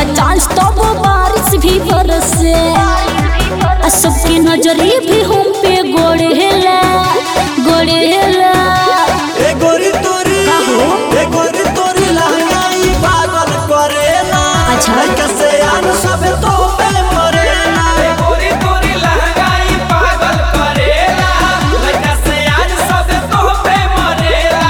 रहेला चांस तब बारिश भी बरसे आ सबके नजरी भी हम पे गोड़ेला गोड़ेला ए गोरी तोरी का हो? ए गोरी तोरी लहंगाई पागल करेला अच्छा। लइका से आन सब तो पे मरेला गोरी गोरी लहंगाई पागल करेला लड़का से आज सब तो पे मरेला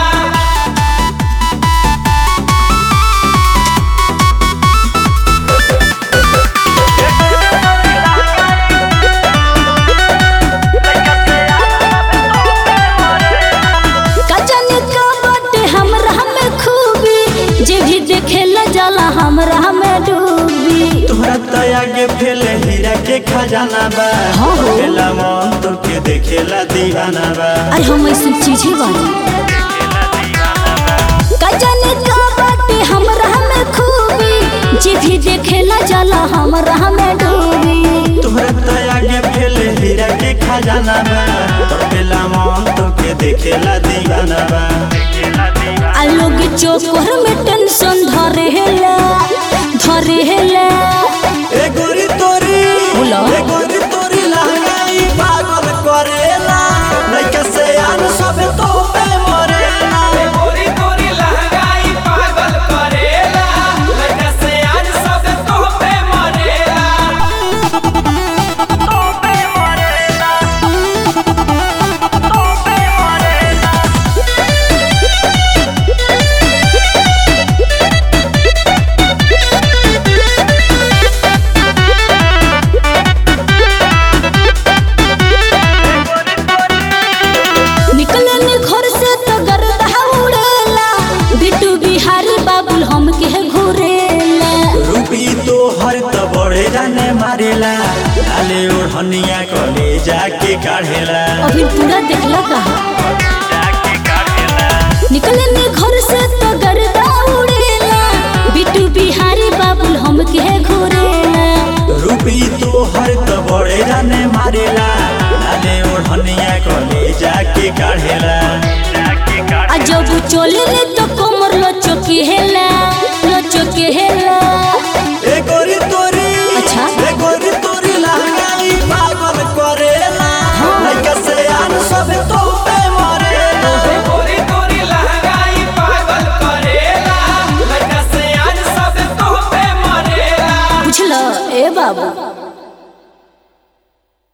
का जाने का बाटे हमरा में खूबी जे भी देखेला जाला हमरा में डूबी तोहरा तया के फेले हीरा के खजाना बा हाँ हो। खेला मन तो के देखेला दीवाना बा अरे हम ऐसी चीज ही बानी का जाने का बाटे हमरा में खूबी जे भी देखेला जाला हमरा में डूबी तोहरा तया के फेले हीरा के खजाना बा खेला मन तो के देखेला दीवाना बा आ लोग चोकर में टेंशन धरेला धरेला ए गोरी तोरी बोला। ए गोरी तोरी लहंगाई पागल करेला लइका से आन सब तो पे मरेला गोरी गोरी लहंगाई पागल करेला लड़का से आज सब तो पे मरेला निकलन घर से तो गर्दा उड़ेला बिट्टू बिहारी बाबुल हमके घुरेला रूपी तो हर त बड़े जाने मारेला लाले ओढ़निया कले जाके काढ़ेला अभी पूरा देखला कहा निकलन घर से तो गर्दा उड़ेला बिट्टू बिहारी बाबुल हमके घुरेला रूपी तो हर त बड़े जाने मारेला लाले ओढ़निया कले जाके काढ़ेला आ जब चले तो कमर लो चौकी हेला